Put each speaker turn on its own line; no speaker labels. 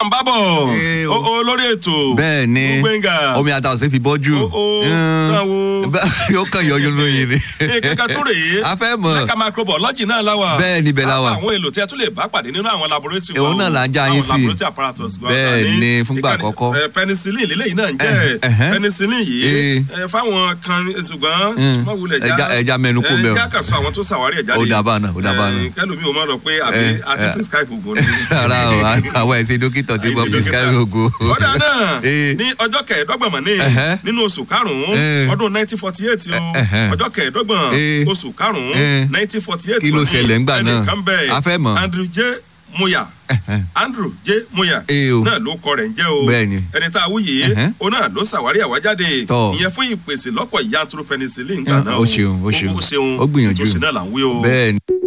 ń bá bọ̀
Eh, o.
o- o lórí ètò
bẹ́ẹ̀ ni
gbẹ̀ngà
omi àtàwọn fi bọ́jú
O- o,
Mm.
náà wo.
yóò kàn yọ yún lóyin ni.
kankan tó rèé
a fẹ́ mọ̀
lẹ́ka microbiology náà láwà
Bẹ́ẹ̀ ni, bẹ́ẹ̀ la wà.
àwọn èlò tí a tún lè bá pàdé nínú àwọn laboratory
Òun náà là ń já yín
àwọn
sí.
laboratory apparatus wa.
Bẹ́ẹ̀
Ní
ni, fúngbà
ìkànnì-
àkọ́kọ́.
eh, penicillin lélẹ́yìn náà ń
Eh,
jẹ́
ẹhẹ́.
penicillin yìí
Eh.
eh, fáwọn kan ṣùgbọ́n
Mm.
má wulẹ̀
Ẹja- ẹja mẹ́nu kò bẹ́ẹ̀ o.
ẹja kà sọ àwọn tó ṣàwárí ẹ̀ jáde
Ó dà bá náà, ó dà bá náà.
Eh, kẹ́lòmí ò máa lọ pé àbí
Eh,
àti
eh.
prescribe oògùn ni.
ara o àwọn ẹ̀sìn dókítà tí wọ́n prescribe oògùn.
ọ̀dà náà
Eh.
ní ọjọ́ kẹẹ̀ẹ́dọ́gbọ̀n mọ̀ ní
Ẹhẹ́.
nínú oṣù karùn-ún
Eh.
ọdún nineteen forty eight o
Ẹhẹ́.
ọjọ́ kẹẹ̀ẹ́dọ́gbọ̀n
Eh.
oṣù karùn-ún
Eh.
nineteen forty eight
Kí ló ṣẹlẹ̀ ńgbà náà?
ẹnìkan bẹ́ẹ̀
A fẹ́ mọ̀.
Andrew J. Moya
Ẹhẹ́.
Andrew J. Moya
Eh o.
náà ló kọ rẹ̀ ń jẹ́ o
Bẹ́ẹ̀ ni.
ẹni tá a wú yìí
Ẹhẹ́.
o náà ló ṣàwárí àwájáde
Tọ́.
ìyẹn fún ìpèsè lọ́pọ̀ yanturu penicillin gbà
Ah,
náà
ó ṣeun, ó ṣeun.
ó ṣeun
Ó gbìyànjú.
tó ṣe náà là ń wí o.
bẹ́ẹ̀ ni.